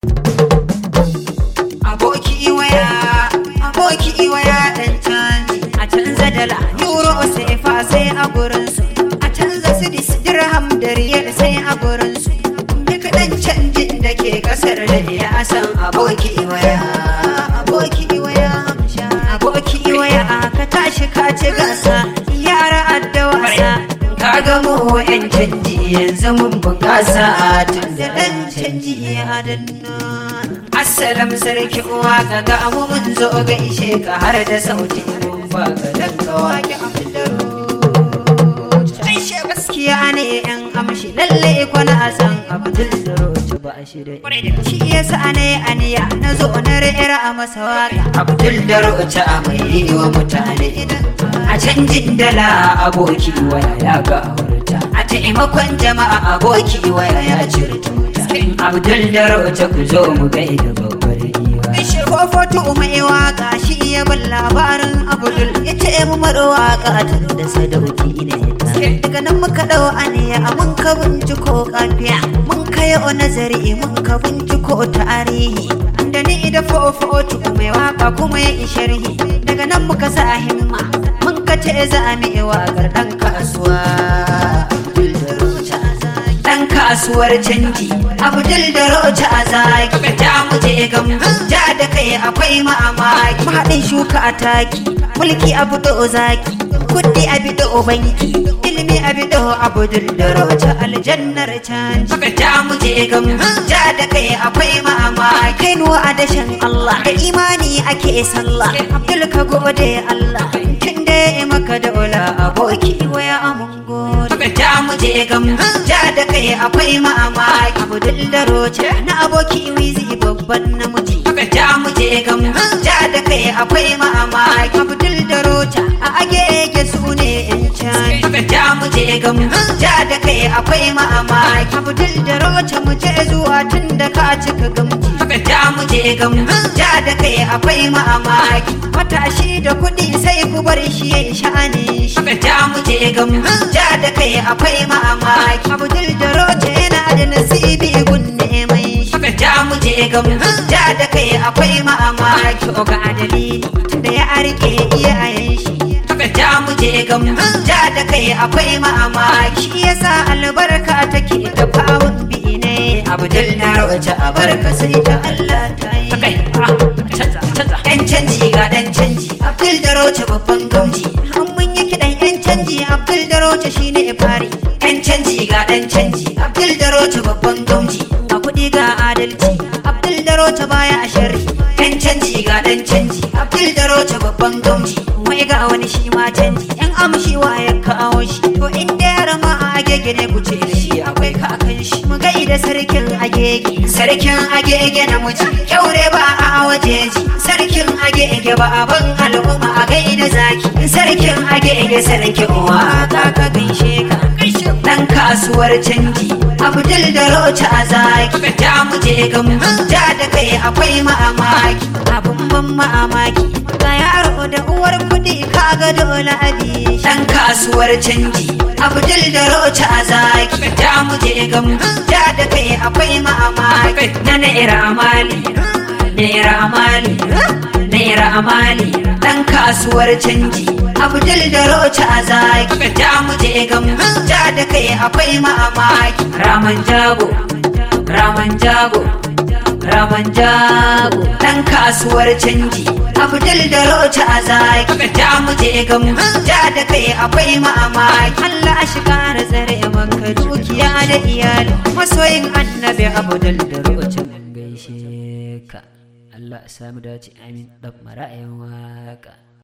aboki waya aboki waya dan canji a canza dala euro sai fa sai a gurin su a canza sidis dirham da riyal sai a gurin su duk dan canjin da ke kasar da ya san aboki waya aboki waya aboki waya ka tashi ka ci gasa yara adda wasa ka ga mu yan canji yanzu mun bukasa tun da dan canji ya danna Assalam sarki uwa ka ga abu mun zo gaishe ka har da sauti mun ba ka dan ka wake Aisha gaskiya ne yan amshi lalle kwana a san Abdul da Roji ba shi da shi yasa ne aniya na zo na rera a masa waka Abdul da Roji a mai yi wa mutane a canjin dala aboki waya ya ga hurta a taimakon jama'a aboki waya ya cirta Abdul da Roja ku zo mu gaida babbar giwa. Ishe fofoto mai waka shi iya bin labarin Abdul ya ce mu mara waka tun da sadauki ne ta. Daga nan muka dau aniya mun ka binciko kafiya mun kai o nazari mun ka binciko tarihi. Da ni da fofoto mai waka kuma ya sharhi daga nan muka sa himma mun ka ce za mu yi wakar dan kasuwa. Abdul da Roja dan kasuwar canji abdul da roja a zaki ta muje gam ja da kai akwai mamaki mahaɗin shuka a taki mulki abu da zaki kudi abi da banki ilimi abi da abdul da roja aljannar canji ta muje gam ja da kai akwai mamaki kai nuwa a dashen allah da imani ake sallah abdul ka gode allah tun da ya maka da ula aboki waya amun gode ta muje gam ja da kai akwai mamaki abdul da roce na aboki wizi babban namiji ta muje gam ja da kai akwai mamaki abdul da roce a agege su ne yan can ta muje gam ja da kai akwai mamaki abdul da roce mu je zuwa tun da ka cika gamji ta muje gam ja da kai akwai mamaki matashi da kuɗi sai ku bar shi ya sha'ani shi ta muje gam ja da kai akwai mamaki abdul da roce yana da nasibi gunne mai shi ta muje gam ja da kai akwai mamaki ga dalili da ya arke iyayen shi ta muje gam ja da kai akwai mamaki shi yasa albarka take ta fawon bi ne abdul na roce a barka sai ta Allah ta yi yan canji ga dan canji abdul da roce babban gamji an mun yi kiɗan yan canji abdul da roce shine fari yan canji ga dan canji abdul da roce babban gamji a kuɗi ga adalci abdul da roce baya a sharri yan canji ga dan canji abdul da roce babban gamji wai ga wani shi ma canji yan amshi wa ya kawo shi to in da yara ma a agege ne ku ce da shi akwai kakan shi mu gaida sarkin agege sarkin agege na muji kyaure ba a wajeji sarkin agege ba a ban al'umma a gaida zaki sarkin agege sarkin uwa ka ka gaishe ka dan kasuwar canji abdul da rocha a zaki ta muje gam ja da kai akwai mamaki abun ban mamaki ga yaro da uwar kudi kaga dole abi dan kasuwar canji abdul da rocha a zaki ta muje gam ja da kai akwai mamaki na naira amali naira amali naira amali dan kasuwar canji abdul da rocha a zaki ta muje gam ja da kai akwai mamaki raman jago raman jago raman jago dan kasuwar canji abdul da rocha a zaki ta muje gam ja da kai akwai mamaki Allah shi kara tsare maka dukiya da iyali masoyin annabi abdul da rocha mun gaishe ka Allah ya samu dace amin dan mara'ayin waka